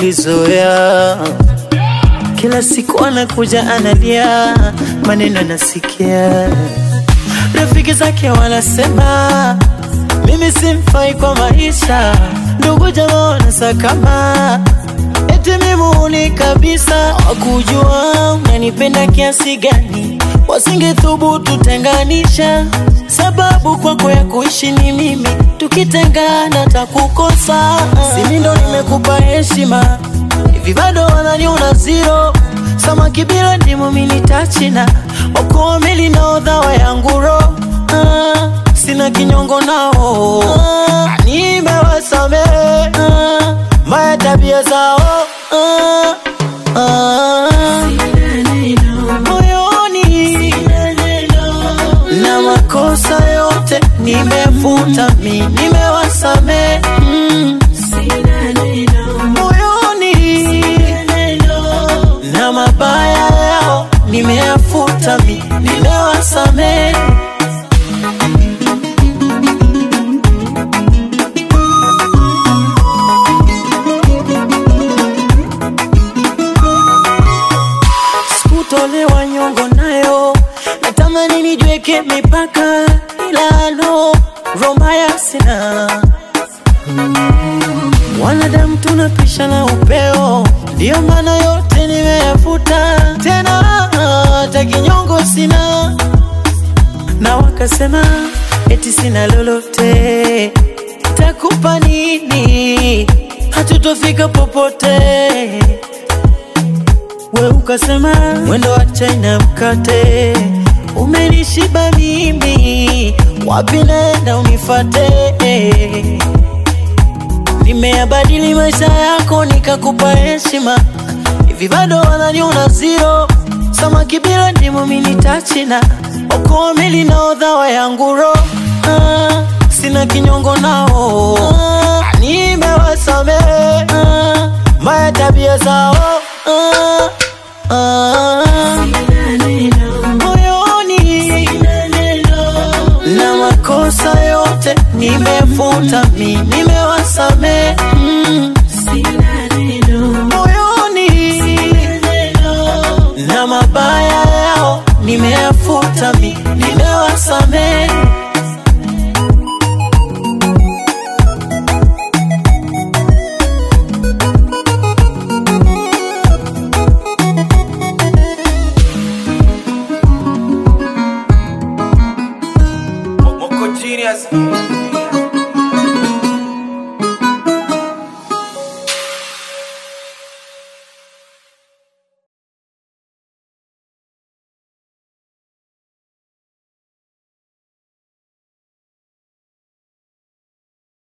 nilizoea kila siku anakuja analia, maneno nasikia, rafiki zake wanasema mimi simfai kwa maisha, ndugu jamaa wanasakama eti mimuni kabisa, wakujua unanipenda kiasi gani, wasingethubutu tenganisha, sababu kwako ya kuishi ni mimi, tukitengana takukosa. Simi ndo nimekupa heshima, hivi bado wananiona zero samaki bila ndimu mini tachina okoa meli na odhawa yangu ro ah, sina kinyongo nao ah, nimewasamehe ah, mbaya tabia zao ah, ah, moyoni na makosa yote nimefuta mi nimewasamehe mm, moyoni na mabaya yao nimeyafuta mi nimewasamehe sikutolewa nyongo nayo natamani nijweke mipaka ila no romaya sina wanadamu tunapisha na upeo ndiyo maana yote nimeyafuta tena hata kinyongo sina na wakasema eti sina lolote takupa nini hatutofika popote we ukasema mwendo wa China mkate umenishiba mimi, wapi naenda unifate? Nimeyabadili maisha yako nikakupa heshima, hivi bado wananiona zero. Samaki bila ndimu mini tachina, okoa meli na odhawa yangu ro ah, sina kinyongo nao ah, nimewasamehe ah, mbaya tabia zao ah, ah, moyoni na makosa yote nimefuta mi nimewasamehe mm, moyoni na mabaya yao nimeyafuta mi nimewasamehe Moko genius.